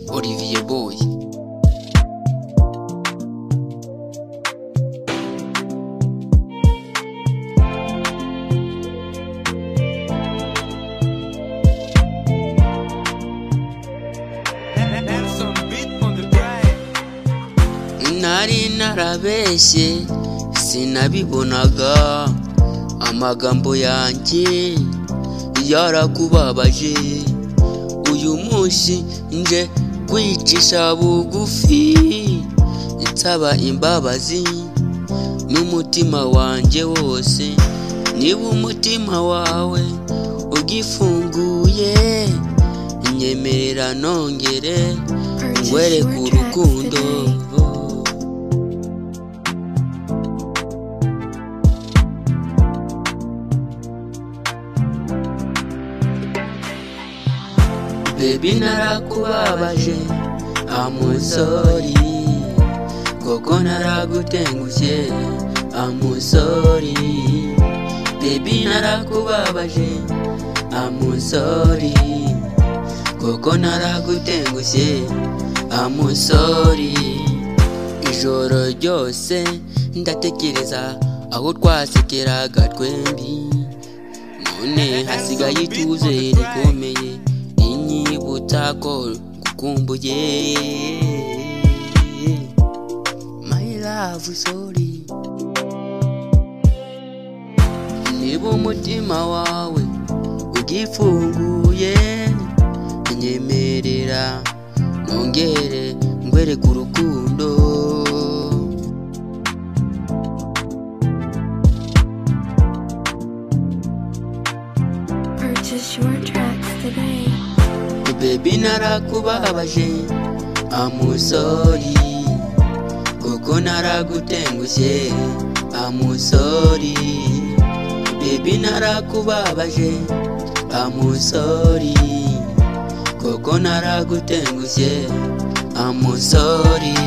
Olivier Boy nari narabeshye sinabibonaga amagambo yanjye yarakubabaje uyu munsi nje kwicisha bugufi nsaba imbabazi n'umutima wanjye wose niba umutima wawe ugifunguye nyemerera nongere wereke urukundo bebi narakubabaje amusori koko naragutengushye amusori bebi narakubabaje amusori koko naragutengushye amusori ijoro ryose ndatekereza aho twasekeraga twembi none hasigaye ituze rikomeye inyibutako gukumbuye my love sorry niba umutima wawe ugifunguye nyemerera nongere ngwereke urukundo Purchase your tracks today. bebi narakubabaje amusori kuko naragutengushye amusori bebi narakubabaje amusori kuko naragutengushye amusori